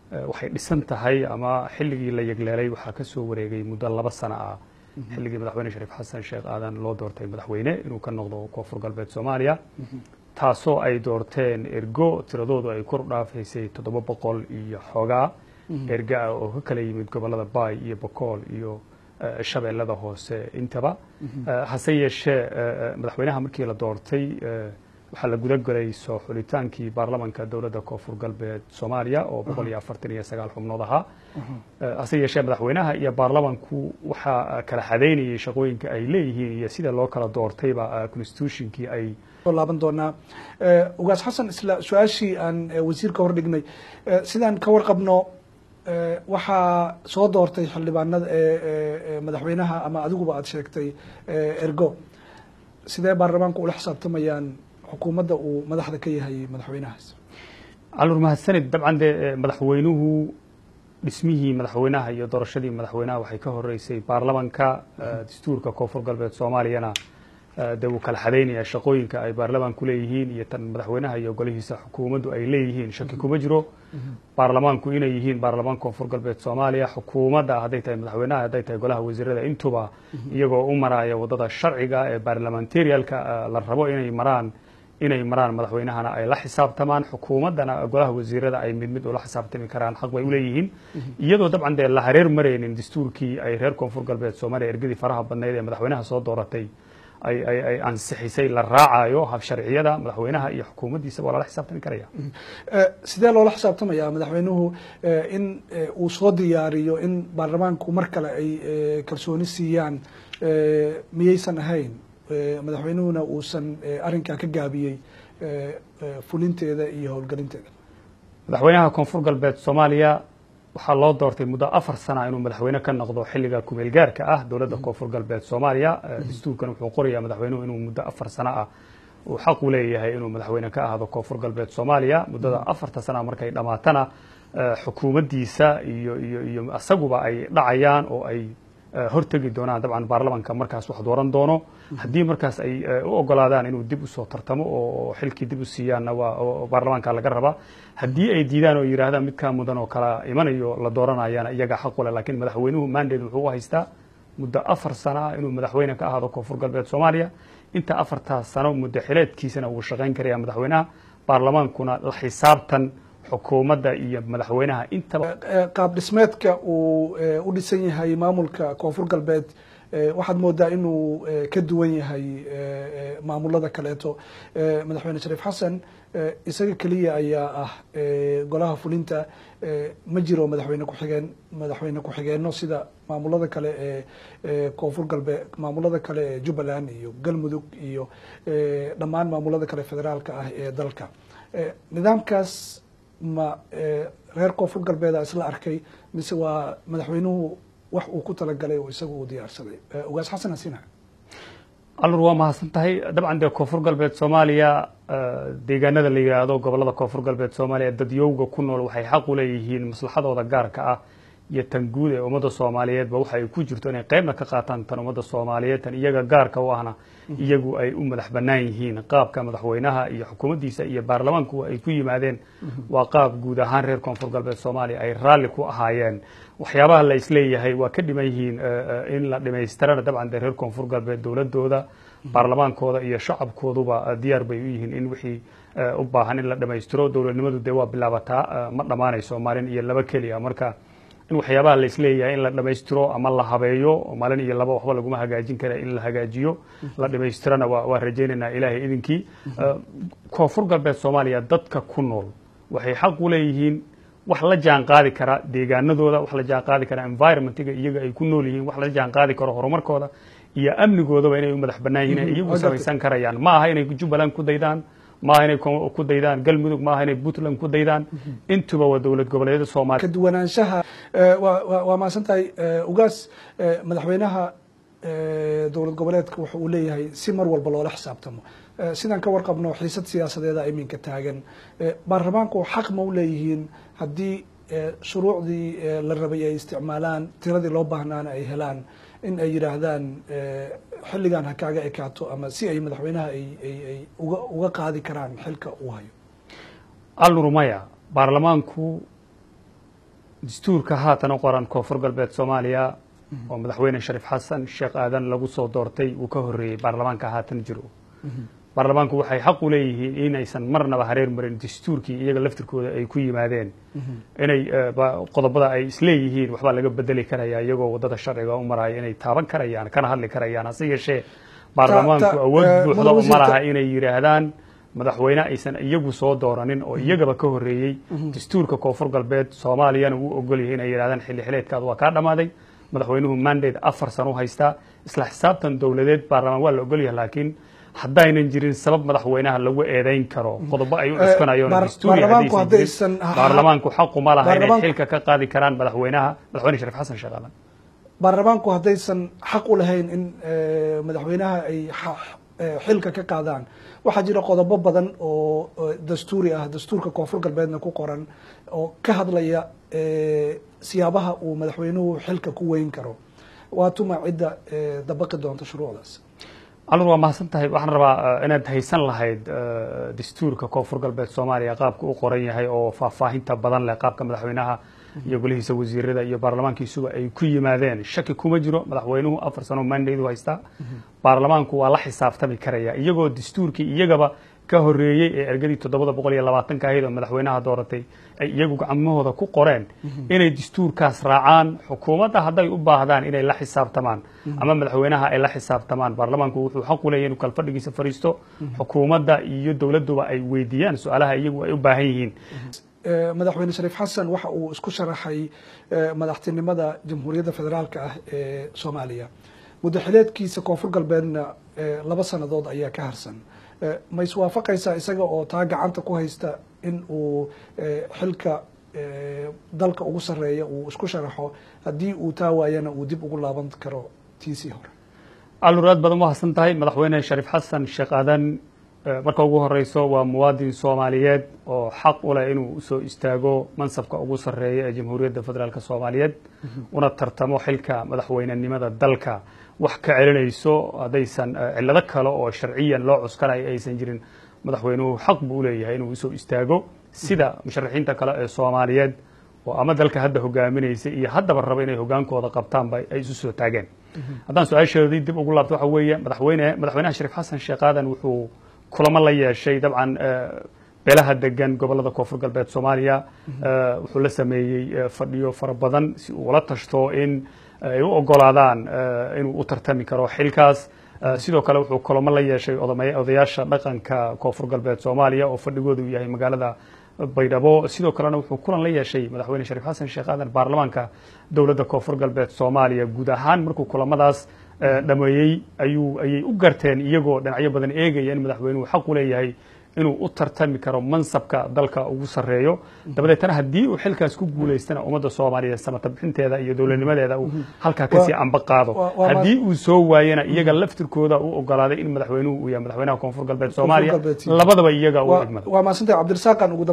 waxay dhisan tahay ama xilligii la yegleelay waxaa ka soo wareegay muddo laba sano ah xilligii madaxweyne shariif xasan sheekh aadan loo doortay madaxweyne inuu ka noqdo koonfur galbeed soomaaliya taasoo ay doorteen ergo tiradoodu ay kor dhaafaysay toddoba boqol iyo xoogaa erga ah oo ka kala yimid gobollada baay iyo bokool iyo shabeellada hoose intaba hase yeeshee madaxweynaha markii la doortay waxaa la guda gelay soo xulitaankii baarlamanka dowladda koonfur galbeed soomaaliya oo boqol iyo afartan iyo sagaal xubnood ahaa hase yeeshee madaxweynaha iyo baarlamanku waxaa kala xadeynayay shaqooyinka ay leeyihiin iyo sida loo kala doortayba constitutionkii ay laaban doonaa ugaas xasan isla su-aashii aan wasiirka hor dhignay sidaan ka warqabno waxaa soo doortay xildhibaanada madaxweynaha ama adiguba aada sheegtay ergo sidee baarlamaanku ula xisaabtamayaan xukuumadda uu madaxda ka yahay madaxweynahaas calur mahadsanid dabcan dee madaxweynuhu dhismihii madaxweynaha iyo doorashadii madaxweynaha waxay ka horeysay baarlamanka dastuurka koonfur galbeed soomaaliyana dee wuu kala xadaynaya shaqooyinka ay baarlamaanku leeyihiin iyo tan madaxweynaha iyo golihiisa xukuumaddu ay leeyihiin shaki kuma jiro baarlamaanku inay yihiin baarlamaan koonfur galbeed soomaaliya xukuumadda hadday tahay madaxweynaha hadday tahay golaha wasiirada intuba iyagoo u maraya waddada sharciga ee baarlamentarialka la rabo inay maraan inay maraan madaxweynahana ay la xisaabtamaan xukuumaddana golaha wasiirada ay mid mid ula xisaabtami karaan xaq bay uleeyihiin iyadoo dabcan dee la hareer maraynin dastuurkii ay reer koonfur galbeed soomaaliya ergadii faraha badnayd ee madaxweynaha soo dooratay ay ay ay ansixisay la raacayo hab sharciyada madaxweynaha iyo xukuumaddiisa waa lala xisaabtami karaya sidee loola xisaabtamaya madaxweynuhu in uu soo diyaariyo in baarlamaanku mar kale ay kalsooni siiyaan miyaysan ahayn madaxweynuhuna uusan arrinkaa ka gaabiyey fulinteeda iyo howlgelinteeda madaxweynaha koonfur galbeed soomaaliya waxaa loo doortay muddo afar sana inuu madaxweyne ka noqdo xilliga kumeel gaarka ah dowladda koonfur galbeed soomaaliya dastuurkan wuxuu qorayaa madaxweynuhu inuu muddo afar sano ah uu xaq u leeyahay inuu madaxweyne ka ahdo koonfur galbeed soomaaliya muddada afarta sana markay dhammaatana xukuumaddiisa iyo iyo iyo asaguba ay dhacayaan oo ay hortegi doonaan dabcan baarlamanka markaas wax dooran doono haddii markaas ay u ogolaadaan inuu dib usoo tartamo oo xilkii dib u siiyaanna waa baarlamaanka laga rabaa haddii ay diidaan oo yidhaahdaan midkaa mudan oo kala imanayo la dooranayana iyaga xaq ule lakiin madaxweynuhu mandate wuxuu u haystaa muddo afar sano ah inuu madaxweyne ka ahaado koonfur galbeed soomaaliya inta afartaas sano muddo xileedkiisana wuu shaqayn karaya madaxweynaha baarlamaankuna la xisaabtan xukuumadda iyo madaxweynaha intaba qaab dhismeedka uu u dhisan yahay maamulka koonfur galbeed waxaad moodaa inuu ka duwan yahay maamulada kaleeto madaxweyne shariif xasan isaga keliya ayaa ah golaha fulinta ma jiro madaxweyne ku-xigeen madaxweyne ku-xigeenno sida maamulada kale ee koonfur galbeed maamulada kale ee jubbaland iyo galmudug iyo dhammaan maamulada kale federaalka ah ee dalka nidaamkaas ma reer koonfur galbeeda isla arkay mise waa madaxweynuhu wax uu ku talagalay oo isaga uu diyaarsaday ugaas xasan hasina alur waa mahadsan tahay dabcan dee koonfur galbeed soomaaliya deegaanada la yidhaahdo gobollada koonfur galbeed soomaaliya dadyowga ku nool waxay xaq u leeyihiin maslaxadooda gaarka ah iyo tan guud ee ummadda soomaaliyeedba waxa ay ku jirto inay qeybna ka qaataan tan ummadda soomaaliyeed tan iyaga gaarka u ahna iyagu ay u madax bannaan yihiin qaabka madaxweynaha iyo xukuumaddiisa iyo baarlamaanku ay ku yimaadeen waa qaab guud ahaan reer koonfur galbeed soomaaliya ay raalli ku ahaayeen waxyaabaha la isleeyahay waa ka dhiman yihiin in la dhamaystirana dabcan dee reer koonfur galbeed dowladooda baarlamaankooda iyo shacabkooduba diyaar bay u yihiin in wixii u baahan in la dhamaystiro dowladnimadu dee waa bilaabataa ma dhammaanayso maalin iyo laba keliya marka in waxyaabaha la isleeyahay in la dhamaystiro ama la habeeyo maalin iyo laba waxba laguma hagaajin kara in la hagaajiyo la dhamaystirana waa rajaynaynaa ilaahay idinkii koonfur galbeed soomaaliya dadka ku nool waxay xaq u leeyihiin wax la jaan qaadi kara deegaanadooda wax la jaan qaadi kara environmentiga iyaga ay ku nool yihiin wax la jaan qaadi karo horumarkooda iyo amnigoodaba inay u madax bannaan yihiin ay iyagu samaysan karayaan ma aha inay jubbaland ku daydaan maaha inay ku daydaan galmudug maaha inay puntland ku daydaan intuba waa dowlad goboleedyada soomaaliya ka duwanaanshaha waa mahadsan tahay ugaas madaxweynaha dowlad goboleedka wuxa uu leeyahay si mar walba loola xisaabtamo sidaan ka warqabno xiisad siyaasadeeda iminka taagan baarlamaanku xaq ma u leeyihiin haddii shuruucdii la rabay ay isticmaalaan tiradii loo baahnaana ay helaan in ay yidhaahdaan xilligan ha kaaga ekaato ama si ay madaxweynaha ay uga uga qaadi karaan xilka uu hayo allurumaya baarlamaanku dastuurka haatan u qoran koonfur galbeed soomaaliya oo madaxweyne shariif xasan sheekh aadan lagu soo doortay uu ka horreeyey baarlamaanka haatan jiro baarlamaanku waxay xaq u leeyihiin inaysan marnaba hareer marin dastuurkii iyaga laftirkooda ay ku yimaadeen inay qodobada ay isleeyihiin waxbaa laga bedeli karaya iyagoo waddada sharciga u maraya inay taaban karayaan kana hadli karayaan hase yeeshee baarlamaanku awood buuxda ma laha inay yidhaahdaan madaxweyne aysan iyagu soo dooranin oo iyagaba ka horreeyey dastuurka koonfur galbeed soomaaliyana uu ogol yahay inay yidhahdaan xilli xileedkaad waa kaa dhammaaday madaxweynuhu mandate afar sano u haystaa isla xisaabtan dowladeed baarlamaan waa la ogol yahay laakiin haddaynan jirin sabab madaxweynaha lagu eedayn karo qodobo ay u cuskanayeen dastuuri haddaysan jirin baarlamaanku xaquma laha inay xilka ka qaadi karaan madaxweynaha madaxweyne shariif xasan sheekh aadan baarlamaanku haddaysan xaq u lahayn in madaxweynaha ay xilka ka qaadaan waxaa jira qodobo badan oo dastuuri ah dastuurka koonfur galbeedna ku qoran oo ka hadlaya siyaabaha uu madaxweynuhu xilka ku weyn karo waa tuma cidda dabaqi doonta shuruucdaas alur waa mahadsan tahay waxaan rabaa inaad haysan lahayd dastuurka koonfur galbeed soomaaliya qaabka u qoran yahay oo faahfaahinta badan leh qaabka madaxweynaha iyo golihiisa wasiirada iyo baarlamaankiisuba ay ku yimaadeen shaki kuma jiro madaxweynuhu afar sano mandaydu haystaa baarlamaanku waa la xisaabtami karaya iyagoo dastuurkii iyagaba ka horreeyey ee ergadii toddobada boqol iyo labaatanka ahayd oo madaxweynaha dooratay ay iyagu gacmahooda ku qoreen inay dastuurkaas raacaan xukuumadda hadday u baahdaan inay la xisaabtamaan ama madaxweynaha ay la xisaabtamaan baarlamaanku wuxuu xaq u leeyahy inuu kalfadhigiisa fariisto xukuumadda iyo dowladduba ay weydiiyaan su-aalaha iyagu ay u baahan yihiin madaxweyne shariif xasan waxa uu isku sharaxay madaxtinimada jamhuuriyadda federaalka ah ee soomaaliya muddo xileedkiisa koonfur galbeedna laba sannadood ayaa ka harsan ma iswaafaqaysaa isaga oo taa gacanta ku haysta in uu xilka dalka ugu sarreeya uu isku sharaxo haddii uu taa waayana uu dib ugu laaban karo tiisii hore alur aad badan mahadsan tahay madaxweyne shariif xasan sheekh aadan marka ugu horeyso waa muwaadin soomaaliyeed oo xaq u leh inuu usoo istaago mansabka ugu sarreeya ee jamhuuriyadda federaalk soomaaliyeed una tartamo xilka madaxweynenimada dalka wax ka celinayso haddaysan cillado kale oo sharciyan loo cuskanayo aysan jirin madaxweynuhu xaq buu uleeyahay inuu usoo istaago sida musharaxiinta kale ee soomaaliyeed oo ama dalka hadda hogaaminaysa iyo haddaba raba inay hogaankooda qabtaanba ay isu soo taageen haddaan su-aasheedii dib ugu laabto waxa weeye madaxweyne madaxweynaha shariif xasan sheekh aadan wuxuu kulamo la yeeshay dabcan beelaha degan gobolada koonfur galbeed soomaaliya wuxuu la sameeyey fadhiyo fara badan si uu ula tashto in ay u ogolaadaan inuu u tartami karo xilkaas sidoo kale wuxuu kulamo la yeeshay odayaasha dhaqanka koonfur galbeed soomaaliya oo fadhigooda uu yahay magaalada baydhabo sidoo kalena wuxuu kulan la yeeshay madaxweyne shariif xasan sheekh aadan baarlamaanka dowladda koonfur galbeed soomaaliya guud ahaan markuu kulamadaas dhameeyey ayuu ayay u garteen iyagoo dhinacyo badan eegaya in madaxweynuhu xaq u leeyahay inuu u tartami karo mansabka dalka ugu sarreeyo dabadeetana haddii uu xilkaas ku guulaystana ummadda soomaaliyeed samata bixinteeda iyo dowladnimadeeda uu halkaa kasii amba qaado haddii uu soo waayana iyaga laftirkooda u ogolaaday in madaxweynuhu uu yahay madaxweynaha koonfur galbeed soomaaliya labadaba iyaga u waa maasantay cabdirasaaqan ugu